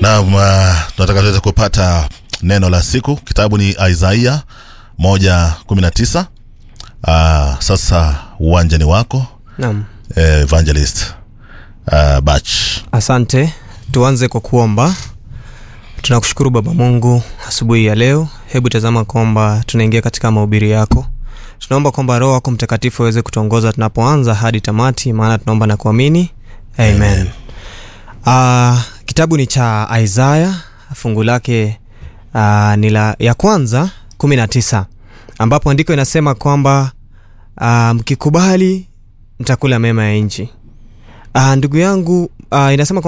Naam, uh, tunataka tuweze kupata neno la siku. Kitabu ni Isaiah moja kumi na tisa. Uh, sasa uwanja ni wako Naam. eh, evangelist uh, Bach. Asante. Tuanze kwa kuomba. Tunakushukuru Baba Mungu asubuhi ya leo. Hebu tazama kwamba tunaingia katika mahubiri yako. Tunaomba kwamba Roho wako Mtakatifu aweze kutuongoza tunapoanza hadi tamati, maana tunaomba na kuamini. Amen. Uh, kitabu ni cha Isaya, fungu lake uh, ni la ya kwanza kumi na tisa ambapo andiko inasema kwamba uh, mkikubali mtakula mema ya nchi. Uh, ndugu yangu uh, inasema kwamba